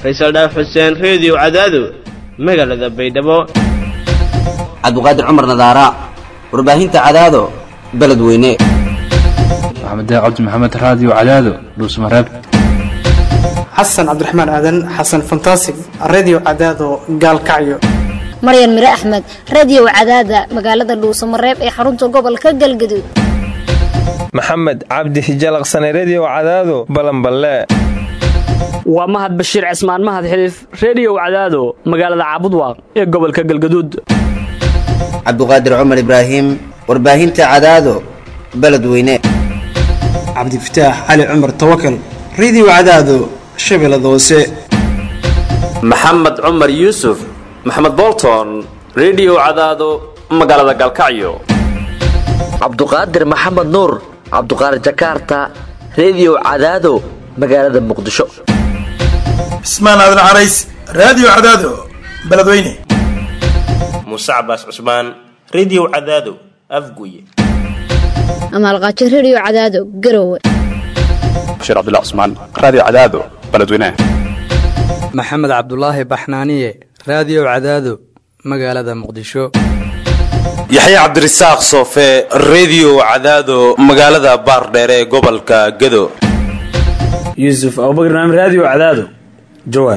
faysal dhaaf xuseen reediyo cadaado magaalada baydhabo cabdiqaadir cumar nadaara warbaahinta cadaado beledweyne maxamed cabdi maxamed raadiyo cadaado dhuusmareeb xasan cabdiraxmaan aadan xasan fantasig redio cadaado gaalkacyo maryan mire axmed radiyow cadaada magaalada dhuusamareeb ee xarunta gobolka galgaduud maxamed cabdi hijalaqsane rediyow cadaado balanballe waa mahad bashiir cismaan mahad xiliif rediyow cadaado magaalada caabudwaaq ee gobolka galgaduud cabdiqaadir cumar ibraahim warbaahinta cadaado beledweyne cabdifataax cali cumar tawakal redio cadaado shabeellada hoose maxamed cumar yuusuf maxamed bolton rediyow cadaado magaalada galkacyo cabduqaadir maxamed nuur cabduqaadir jakarta rediyow cadaado magaalada muqdisho cismaan aadan carays raadiyo cadaado beledweyne muuse cabaas cusmaan rediyow cadaado afguye amaalqaajo rediyo cadaado garowe bashiir cabdilla cusmaan raadiyo cadaado beledweyne maxamed cabdulaahi baxnaaniye raadiyo cadaado magaalada muqdisho yaxya cabdirasaaq soofe rediyo cadaado magaalada baardheere ee gobolka gado yuusuf abubakr naam raadiyo cadaado jawaar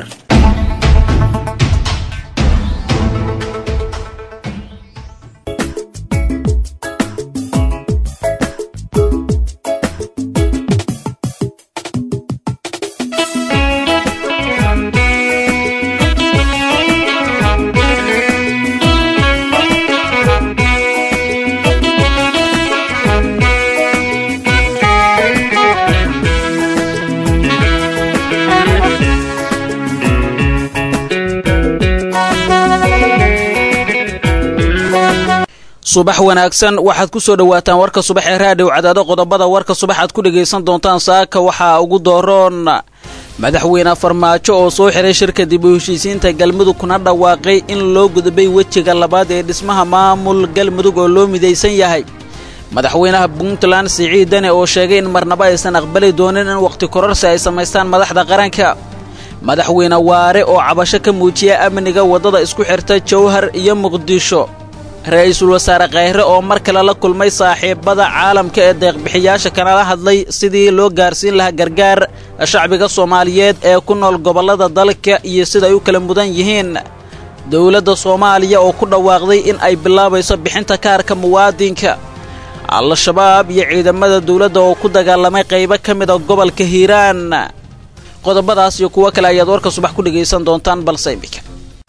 subax wanaagsan waxaad ku soo dhowaataan warka subax ee raadhiw cadaado qodobada warka subax aad ku dhegaysan doontaan saaka waxaa ugu dooroon madaxweyne farmaajo oo soo xiray shirka dib u heshiisiinta galmudug kuna dhawaaqay in loo gudbay wejiga labaad ee dhismaha maamul galmudug oo loo midaysan yahay madaxweynaha puntland siciid dane oo sheegay in marnaba aysan aqbali doonin in wakhti kororsi ay samaystaan madaxda qaranka madaxweyne waare oo cabasho ka muujiya amniga waddada isku xirta jowhar iyo muqdisho ra-iisul wasaare khayre oo mar kale la kulmay saaxiibada caalamka ee deeqbixiyaasha kanala hadlay sidii loo gaarsiin lahaa gargaar shacbiga soomaaliyeed ee ku nool gobollada dalka iyo siday u kala mudan yihiin dowladda soomaaliya oo ku dhawaaqday in ay bilaabayso bixinta kaarka muwaadinka al-shabaab iyo ciidamada dowladda oo ku dagaalamay qaybo ka mida gobolka hiiraan qodobadaas iyo kuwo kale ayaad warka subax ku dhegaysan doontaan balse imika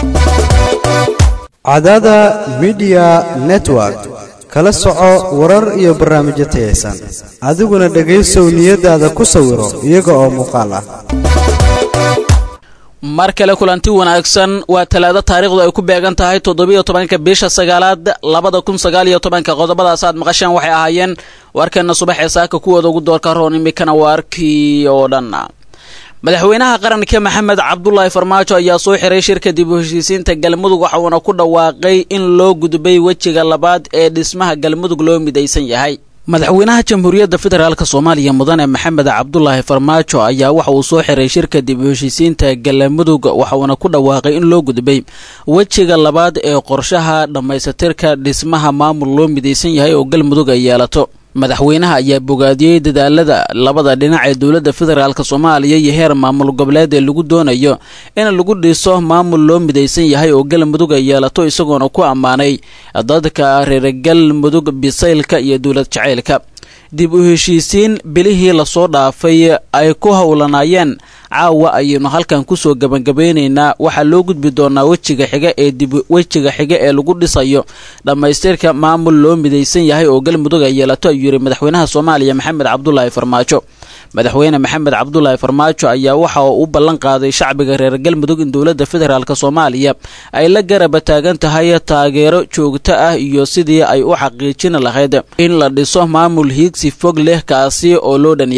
cadaada midiya network kala soco warar iyo barnaamijyo tayaysan adiguna dhegaysow niyadaada ku sawiro iyaga oo muuqaal ah mar kale kulanti wanaagsan waa talaado taariikhdu ay ku beegan tahay toddobiyo tobanka bisha sagaalaad labada kun sagaaliyo tobanka qodobadaas aad maqasheen waxay ahaayeen warkeenna subax ee saaka kuwooda ugu doorka roon imikana waa arkii oo dhan madaxweynaha qaranka maxamed cabdulaahi farmaajo ayaa soo xiray shirka dib u heshiisiinta galmudug waxa uuna ku dhawaaqay in loo gudbay wejiga labaad ee dhismaha galmudug loo midaysan yahay madaxweynaha jamhuuriyadda federaalk soomaaliya mudane maxamed cabdulaahi farmaajo ayaa waxa uu soo xiray shirka dib u heshiisiinta galmudug waxa uuna ku dhawaaqay in loo gudbay wejiga labaad ee qorshaha dhammaysatirka dhismaha maamul loo midaysan yahay oo galmudug ay yeelato madaxweynaha ayaa bogaadiyey dadaalada labada dhinac ee dowladda federaalk soomaaliya iyo heer maamul goboleed ee lagu doonayo in lagu dhiso maamul loo midaysan yahay oo galmudug ay yeelato isagoona ku ammaanay dadka reer galmudug bisaylka iyo dowlad jacaylka dib u heshiisiin bilihii lasoo dhaafay ay ku howlanaayeen caawa ayaynu halkan kusoo gabangabeynaynaa waxaa loo gudbi doonaa wejiga xiga ee dib wejiga xiga ee lagu dhisayo dhammaystirka maamul loo midaysan yahay oo galmudug ay yeelato ayuu yidhi madaxweynaha soomaaliya maxamed cabdulaahi farmaajo madaxweyne maxamed cabdulaahi farmaajo ayaa waxa uu u ballan qaaday shacbiga reer galmudug in dowladda federaalk soomaaliya ay la garaba taagan tahay taageero joogto ah iyo sidii ay u xaqiijin lahayd in la dhiso maamul hiigsi fog leh kaasi oo loo dhan yahay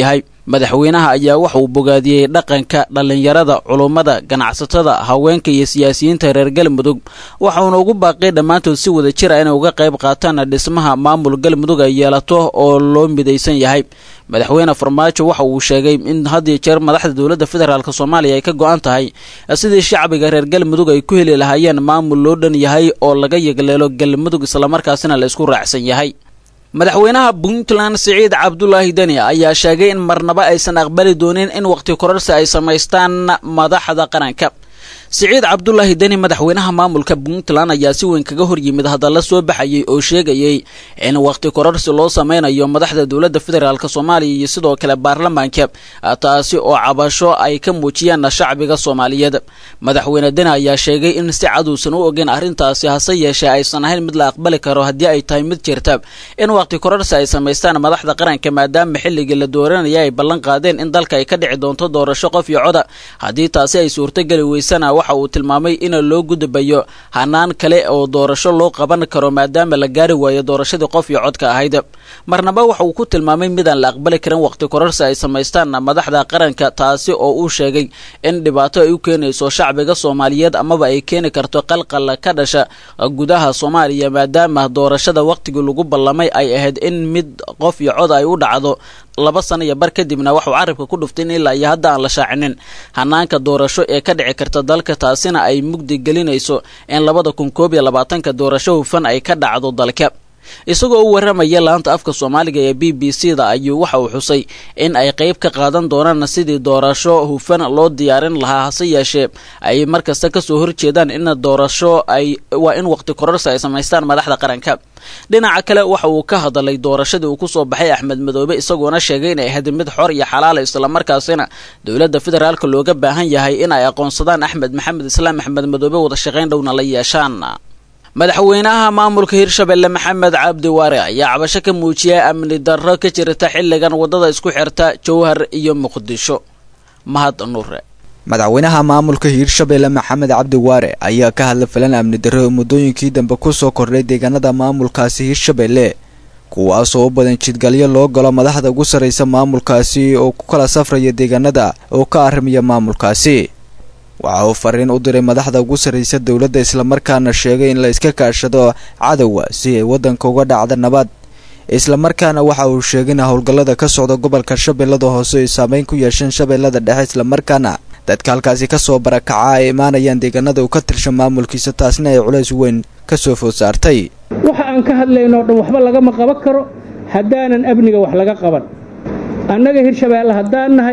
madaxweynaha ayaa waxa uu bogaadiyey dhaqanka dhallinyarada culummada ganacsatada haweenka iyo siyaasiyiinta reer galmudug waxauna ugu baaqay dhammaantood si wada jira inay uga qayb qaataan dhismaha maamul galmudug ay yeelato oo loo midaysan yahay madaxweyne farmaajo waxa uu sheegay in had iyo jeer madaxda dowladda federaalk soomaaliya ay ka go-an tahay sidii shacbiga reer galmudug ay ku heli lahaayeen maamul loo dhan yahay oo laga yegleelo galmudug islamarkaasina la isku raacsan yahay madaxweynaha puntland siciid cabdulaahi deni ayaa sheegay in marnaba aysan aqbali doonin in waqti kororsi ay samaystaan madaxda qaranka siciid cabdulaahi deni madaxweynaha maamulka puntland ayaa si weyn kaga horyimid hadalla soo baxayay oo sheegayay in waqti kororsi loo sameynayo madaxda dowladda federaalk soomaaliya iyo sidoo kale baarlamaanka taasi oo cabasho ay ka muujiyaan shacbiga soomaaliyeed madaxweyne deni ayaa sheegay in si caduusan u ogeyn arrintaasi hase yeeshee aysan ahayn mid la aqbali karo haddii ay tahay mid jirta in waqti kororsi ay samaystaan madaxda qaranka maadaama xilligii la dooranaya ay ballan qaadeen in dalka ay ka dhici doonto doorasho qof iyo coda haddii taasi ay suurtogeli weysana waxa uu tilmaamay in loo gudbayo hanaan kale oo doorasho loo qaban karo maadaama la gaari waayo doorashadii qof iyo codka ahayd marnaba waxa uu ku tilmaamay midaan la aqbali karin waqti kororsi ay samaystaan madaxda qaranka taasi oo uu sheegay in dhibaato ay u keenayso shacbiga soomaaliyeed amaba ay keeni karto qalqal ka dhasha gudaha soomaaliya maadaama doorashada waqtigii lagu ballamay ay ahayd in mid qof iyo cod ay u dhacdo laba sano iyo bar kadibna waxuu carabka ku dhuftay in ilaa iyo hadda aan la shaacinin hanaanka doorasho ee ka dhici karta dalka taasina ay mugdi gelinayso in labada kun koob iyo labaatanka doorasho hufan ay ka dhacdo dalka isagoo u warramaya laanta afka soomaaliga ee b b c da ayuu waxa uu xusay in ay qayb ka qaadan doonaan sidii doorasho hufan loo diyaarin lahaa hase yeeshee ay markasta kasoo horjeedaan in doorasho ay waa in waqti kororsi ay samaystaan madaxda qaranka dhinaca kale waxa uu ka hadalay doorashadii uu kusoo baxay axmed madoobe isagoona sheegay inay ahayd mid xor iyo xalaala islamarkaasina dowladda federaalk looga baahan yahay in ay aqoonsadaan axmed maxamed islaam axmed madoobe wada shaqayn dhowna la yeeshaan madaxweynaha maamulka hirshabelle maxamed cabdi waare ayaa cabasho ka muujiyay amni darro ka jirta xilligan waddada isku xirta jowhar iyo muqdisho mahad nuure madaxweynaha maamulka hiirshabelle maxamed cabdi waare ayaa ka hadla filan amni darro oo muddooyinkii dambe kusoo kordhay deegaanada maamulkaasi hiirshabelle kuwaasoo u badan jidgalyo loo galo madaxda ugu sarraysa maamulkaasi oo ku kala safraya deegaanada oo ka arrimaya maamulkaasi waxa uu fariin u diray madaxda ugu sarraysa dowladda islamarkaana sheegay in la iska kaashado cadowga si ay waddanka uga dhacda nabad islamarkaana waxa uu sheegay in howlgallada ka socda gobolka shabeellada hoose ay saameyn ku yeesheen shabeellada dhexe islamarkaana dadka halkaasi kasoo barakaca ay imaanayaan deegaanada uu ka tirsha maamulkiisa taasna ay culays weyn ka soo food saartay waxa aan ka hadlaynoo dhan waxba lagama qaban karo haddaanan amniga wax laga qaban annaga hirshabeelle haddaan nahay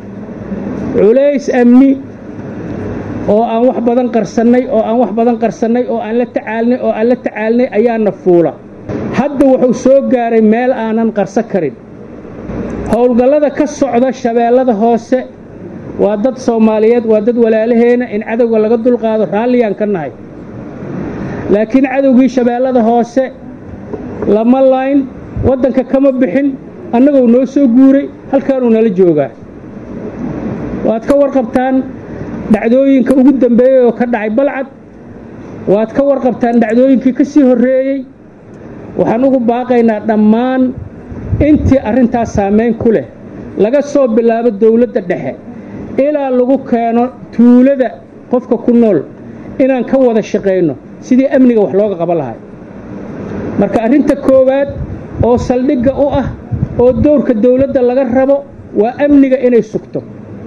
culays amni oo aan wax badan qarsannay oo aan wax badan qarsannay oo aan la tacaalnay oo aan la tacaalnay ayaana fuula hadda wuxuu soo gaaray meel aanan qarsan karin howlgallada ka socda shabeellada hoose waa dad soomaaliyeed waa dad walaalaheena in cadowga laga dulqaado raalliyaan ka nahay laakiin cadowgii shabeellada hoose lama layn waddanka kama bixin annagoo noo soo guuray halkaanuu nala joogaa waad ka warqabtaan dhacdooyinka ugu dambeeyey oo ka dhacay balcad waad ka warqabtaan dhacdooyinkii ka sii horreeyey waxaan ugu baaqaynaa dhammaan intii arrintaas saamayn ku leh laga soo bilaabo dawladda dhexe ilaa lagu keeno tuulada qofka ku nool inaan ka wada shaqayno sidii amniga wax looga qaban lahay marka arrinta koowaad oo saldhigga u ah oo dowrka dawladda laga rabo waa amniga inay sugto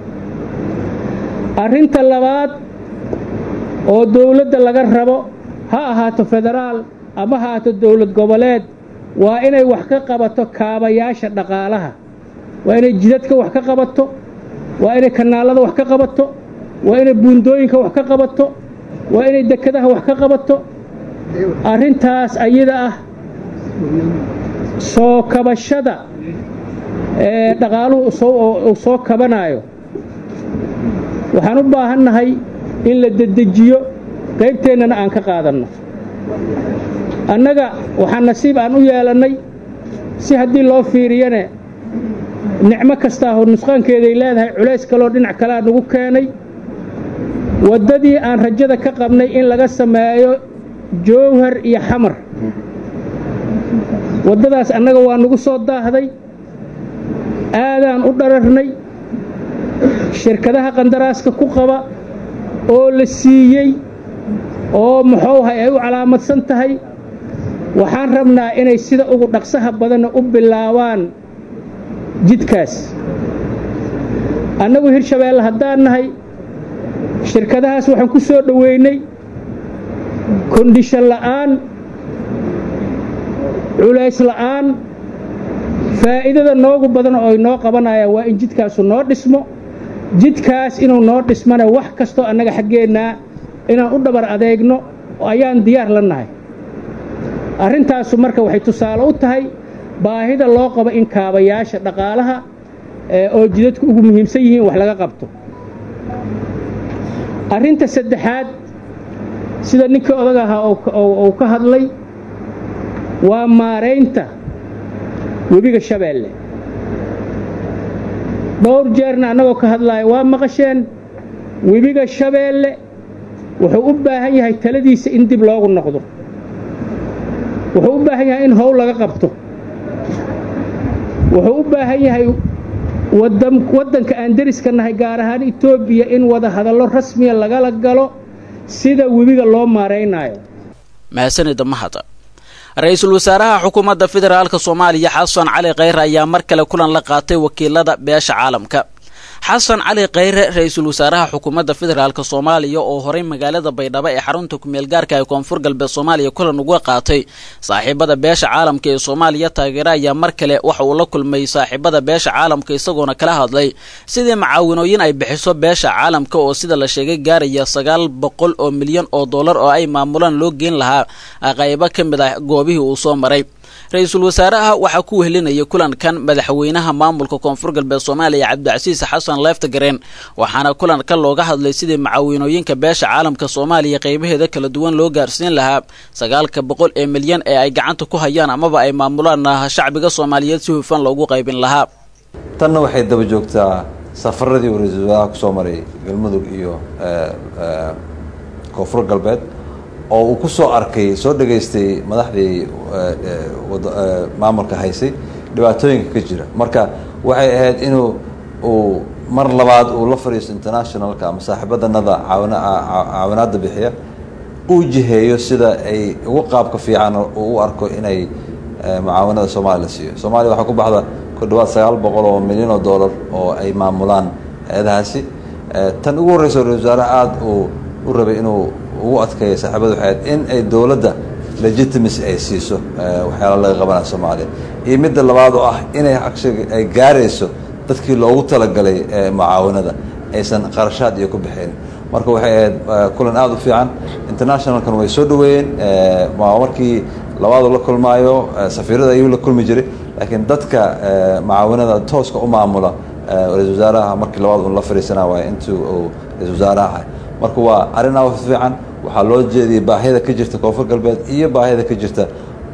arrinta labaad oo dawladda laga rabo ha ahaato federaal ama ha ahaato dawlad goboleed waa inay wax ka qabato kaabayaasha dhaqaalaha waa inay jidadka wax ka qabato waa inay kanaalada wax ka qabato waa inay buundooyinka wax ka qabato waa inay dekadaha wax ka qabato arrintaas ayada ah soo kabashada ee dhaqaaluhu uu soo kabanaayo waxaan u baahannahay in la dedejiyo qaybteennana aan ka qaadanno annaga waxaa nasiib aan u yeelannay si haddii loo fiiriyane nicmo kastaa hor nusqaankeeday leedahay culays kaloo dhinac kalea nagu keenay waddadii aan rajada ka qabnay in laga sameeyo jowhar iyo xamar waddadaas annaga waa nagu soo daahday aadaan u dhararnay shirkadaha qandaraaska ku qaba oo la siiyey oo muxuuhay ay u calaamadsan tahay waxaan rabnaa inay sida ugu dhaqsaha badanna u bilaabaan jidkaas annagu hirshabeelle haddaan nahay shirkadahaas waxaan ku soo dhoweynay kondhishan la'aan culays la'aan faa'iidada noogu badan oo ay noo qabanayaan waa in jidkaasu noo dhismo jidkaas inuu noo dhismana wax kastoo annaga xaggeennaa inaan u dhabar adeegno ayaan diyaar la nahay arrintaasu marka waxay tusaale u tahay baahida loo qabo in kaabayaasha dhaqaalaha oo jidadku ugu muhiimsan yihiin wax laga qabto arrinta saddexaad sida ninkii odag ahaa uu ka hadlay waa maaraynta webiga shabeelle dhowr jeerna annagoo ka hadlaaya waa maqasheen webiga shabeelle wuxuu u baahan yahay taladiisa in dib loogu noqdo wuxuu u baahan yahay in howl laga qabto wuxuu u baahan yahay waddanka aan deriska nahay gaar ahaan etoobiya in wada hadallo rasmiya lagala galo sida webiga loo maaraynaayo mahadsanida mahad ra-iisul wasaaraha xukuumadda federaalk soomaaliya xasan cali kheyre ayaa mar kale kulan la qaatay wakiilada beesha caalamka xasan cali kheyre ra-iisul wasaaraha xukuumadda federaalk soomaaliya oo horay magaalada baydhabo ee xarunta kumeel gaarka ee koonfur galbeed soomaaliya kulan uga qaatay saaxiibada beesha caalamka ee soomaaliya taageere ayaa mar kale waxa uu la kulmay saaxiibada beesha caalamka isagoona kala hadlay sidii macaawinooyin ay bixiso beesha caalamka oo sida la sheegay gaaraya sagaal boqol oo milyan oo dollar oo ay maamulaan loo geen lahaa qaybo ka mid ah goobihii uu soo maray ra-iisul wasaaraha waxaa ku wehelinayay kulankan madaxweynaha maamulka koonfur galbeed soomaaliya cabdicasiis xasan leeftagareen waxaana kulanka looga hadlay sidii macaawinooyinka beesha caalamka soomaaliya qaybaheeda kala duwan loo gaarsiin lahaa sagaalka boqol ee milyan ee ay gacanta ku hayaan amaba ay maamulaan shacbiga soomaaliyeed si hufan loogu qaybin lahaa tanna waxay daba joogtaa safaradii uu ra-iisul wasaaraha kusoo maray galmudug iyo koonfur galbeed oo uu ku soo arkay soo dhegaystay madaxdii maamulka haysay dhibaatooyinka ka jira marka waxay ahayd inuu uu mar labaad uu la fadhiisto internationalka ama saaxiibadanada caawina caawinaadda bixiya uu jiheeyo sida ay ugu qaabka fiican uu u arko inay mucaawanada soomaaliya la siiyo soomaaliya waxaa ku baxda ku dhawaad sagaal boqol oo milyan oo dollar oo ay maamulaan hay-adahaasi tan ugu horreysa ra-isul wasaare aada uu u rabay inuu ugu adkeeya saaxiibada waxay ahayd in ay dowladda legitimacy ay siiso waxyaala laga qabanaya soomaaliya iyo midda labaad oo ah inay actually ay gaarayso dadkii loogu talagalay mucaawanada aysan qarashaad iyo ku bixin marka waxay ahayd kulan aada u fiican internationalkan way soo dhaweeyeen markii labaadu la kulmaayo safiirada ayuu la kulmi jiray laakiin dadka mucaawanada tooska u maamula ra-isul wasaaraha markii labaad un la fadhiisana waay intuu uu ra-isul wasaaraha ahay marka waa arrin aad u fiican waxaa loo jeediyey baahida ka jirta koonfur galbeed iyo baahida ka jirta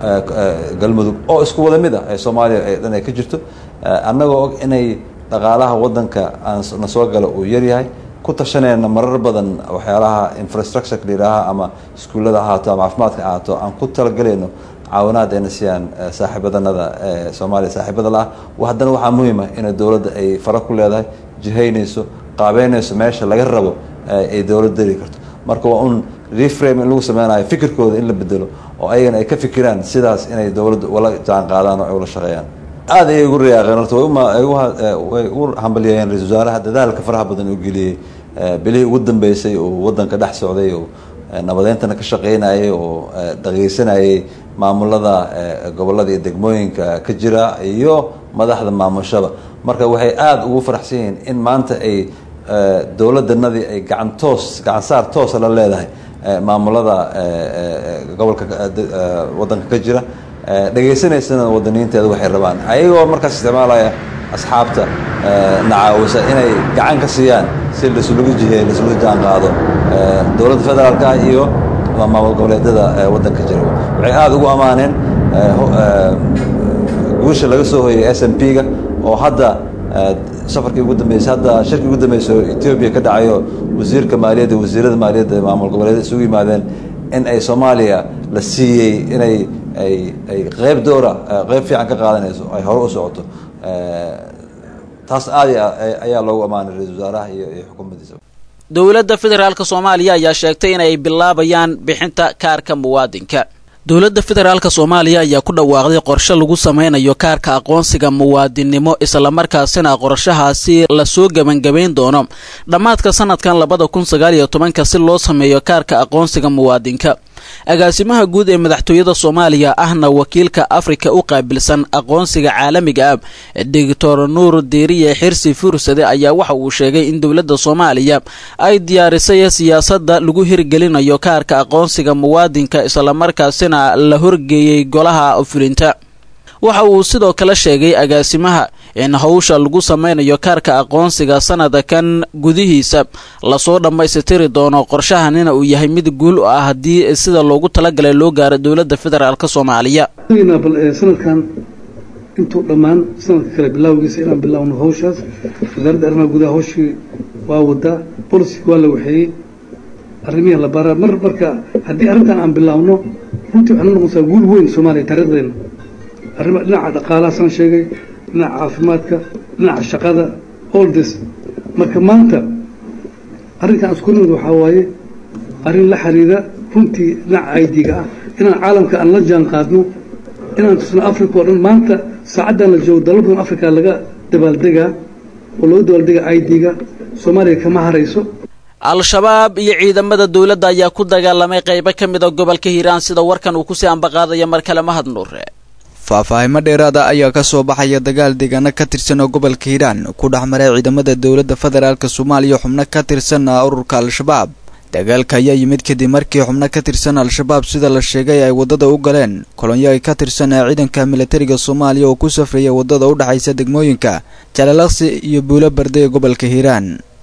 galmudug oo isku wada mid ah ee soomaaliya ee dhan ay ka jirto annagoo og inay dhaqaalaha waddanka aanna soo gala uu yaryahay ku tashanayna marar badan waxyaalaha infrastructureka layidhaaha ama iskuullada ahaato ama caafimaadka ahaato aan ku talagalayno caawinaad ayna siiyaan saaxiibadanada ee soomaaliya saaxiibada la ah haddana waxaa muhiima inay dowladda ay fara ku leedahay jihaynayso qaabeynayso meesha laga rabo ay dowlad dari karto marka waa un reframe in lagu sameynayo fikirkooda in la bedelo oo ayagana ay ka fikiraan sidaas inay dowladda ula jaan qaadaan oo ay ula shaqeeyaan aad ayay ugu riyaaqeen horta way ugu hambalyeeyeen ra-isul wasaaraha dadaalka faraha badan uu geliyey bilihii ugu dambeysay uu waddanka dhex socday oo nabadeyntana ka shaqeynayay oo dhageysanayay maamulada gobollada iyo degmooyinka ka jira iyo madaxda maamushaba marka waxay aada ugu faraxsan yihiin in maanta ay dowladdanadii ay gacan toos gacan saar toosa la leedahay maamulada gobolka waddanka ka jira dhegaysanaysana wadaniinteeda waxay rabaan ayagoo markaas isticmaalaya asxaabta nacaawisa inay gacan ka siiyaan si laisulagu jiheeyo laisula jaan qaado dowladda federaalka ah iyo maamul goboleedyada waddanka jira waxay aada ugu ammaaneen guusha laga soo hoyay s m p ga oo hadda safarkii ugu dambeysay hadda shirkii ugu dambeysay oo etoobiya ka dhacayo wasiirka maaliyadda wasiirada maaliyadda maamul goboleedyada isugu yimaadeen in ay soomaaliya la siiyey inay ay ay qeyb doora qeyb fiican ka qaadanayso ay hore u socoto taas aad iyo aad ayaa loogu ammaanay ra-iisul wasaaraha iyo iyo xukuumaddiisa dowladda federaalk soomaaliya ayaa sheegtay inay bilaabayaan bixinta kaarka muwaadinka dowladda federaalk soomaaliya ayaa ku dhawaaqday qorshe lagu sameynayo kaarka aqoonsiga muwaadinnimo islamarkaasina qorshahaasi lasoo gebangabayn doono dhammaadka sanadkan labada kun sagaal iyo tobanka si loo sameeyo kaarka aqoonsiga muwaadinka agaasimaha guud ee madaxtooyada soomaaliya ahna wakiilka afrika u qaabilsan aqoonsiga caalamiga ah doctor nuur diiriye xirsi fursade ayaa waxa uu sheegay in dowladda soomaaliya ay diyaarisay siyaasadda lagu hirgelinayo kaarka aqoonsiga muwaadinka islamarkaasina la horgeeyey golaha fulinta waxa uu sidoo kale sheegay agaasimaha in howsha lagu sameynayo kaarka aqoonsiga sanadakan gudihiisa lasoo dhammaystiri doono qorshahanina uu yahay mid guul u ah haddii sida loogu talagalay loo gaaro dowladda federaalk soomaaliya bal sanadkan intuu dhammaan sanadka kale bilaawgiisa inaan bilaawno hawshaas wasaaradda arrimaha gudaha hawshii waa wadaa bolisiga waa la waxeeyey arrimihii la baraa mar marka haddii arrintan aan bilaawno runtii waxay noqonaysaa guul weyn soomaaliya taariikhdeena arrima dhinaca dhaqaalaha saan sheegay dhinaca caafimaadka dhinaca shaqada all this marka maanta arrinkan isku nimid waxaa waaye arrin la xiriira runtii dhinaca aidiga ah inaan caalamka aan la jaan qaadno inaan tusno africa oo dhan maanta saacaddan la joogo dalal badan africa laga dabaaldegaa oo looga dabaaldega aidiga soomaaliya kama harayso al-shabaab iyo ciidamada dowladda ayaa ku dagaalamay qaybo ka mid a gobolka hiiraan sida warkan uu kusii ambaqaadaya mar kale mahad nuure faahfaahimo dheeraada ayaa ka soo baxaya dagaal deegaano ka tirsan oo gobolka hiiraan ku dhex maray ciidamada dowladda federaalk soomaaliya xubno ka tirsan ururka al-shabaab dagaalka ayaa yimid kadib markii xubno ka tirsan al-shabaab sida la sheegay ay waddada u galeen kolonyo ay ka tirsan ciidanka militariga soomaaliya oo ku safraya waddada u dhexaysa degmooyinka jalalaqsi iyo buulo barde ee gobolka hiiraan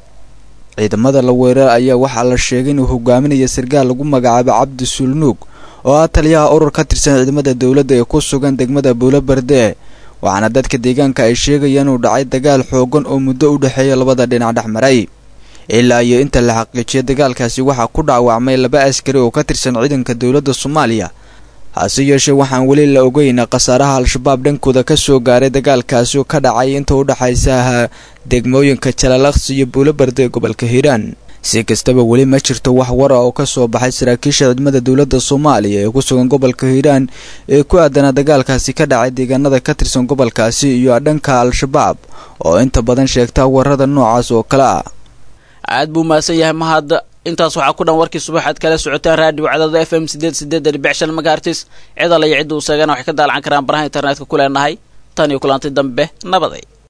ciidamada la weerar ayaa waxaa la sheegay inuu hogaaminaya sarkaal lagu magacaabo cabdi sulnuug oo ah taliyaha urur ka tirsan ciidamada dowladda ee ku sugan degmada buulo berde waxaana dadka deegaanka ay sheegayaan inuu dhacay dagaal xoogan oo muddo u dhexeeya labada dhinac dhex maray ilaa iyo inta la xaqiijiyay dagaalkaasi waxaa ku dhaawacmay laba askari oo ka tirsan ciidanka dowladda soomaaliya hase yeeshee waxaan weli la ogeyn khasaaraha al-shabaab dhankooda ka soo gaaray dagaalkaasi oo ka dhacay inta u dhexaysa degmooyinka jalalaqsi iyo buulo berde ee gobolka hiiraan si kastaba weli ma jirto wax wara oo ka soo baxay saraakiisha ciidamada dowladda soomaaliya ee ku sugan gobolka hiiraan ee ku aadana dagaalkaasi ka dhacay deegaanada ka tirsan gobolkaasi iyo dhanka al-shabaab oo inta badan sheegta warada noocaas oo kale ah aad buu mahadsan yahay mahad intaas waxaa ku dhan warkii subaxaad kala socotaan raadiyo cadaada f m sideed sideed dhibic shan magaartis cid alla iyo cidda uu seegana waxay ka daalacan karaan baraha internetka ku leenahay tan iyo kulantay dambe nabaday